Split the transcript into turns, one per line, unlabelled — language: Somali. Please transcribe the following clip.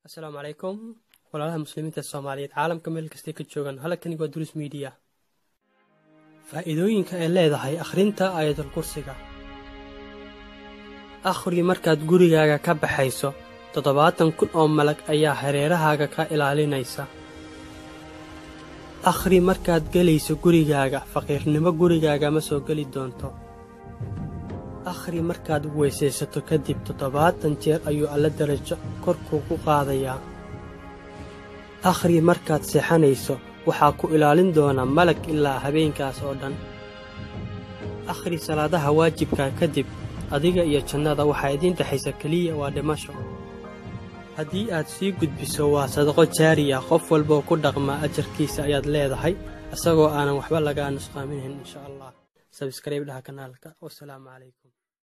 asalaamu calaykum walaalaha muslimiinta soomaaliyeed caalamka meel kastay ka joogaan halkani waa duruus miidiya faa'iidooyinka ay leedahay akhrinta aayadul kursiga akhri markaad gurigaaga ka baxayso toddobaatan kun oo malag ayaa hareerahaaga ka ilaalinaysa akhri markaad gelayso gurigaaga faqiirnimo gurigaaga ma soo geli doonto akhri markaad weysaysato kadib toddobaatan jeer ayuu alla darajo kor kuugu qaadayaa akhri markaad seexanayso waxaa ku ilaalin doona malag ilaa habeenkaas oo dhan akhri salaadaha waajibka kadib adiga iyo jannada waxaa idiin dhexaysa keliya waa dhimasho haddii aad sii gudbiso waa sadaqo jaari ah qof walboo ku dhaqmaa ajarkiisa ayaad leedahay isagoo aanan waxba lagaa nusqaaminayn insha allah sabskrayb dhaha kanaalka wasalaamu calaykum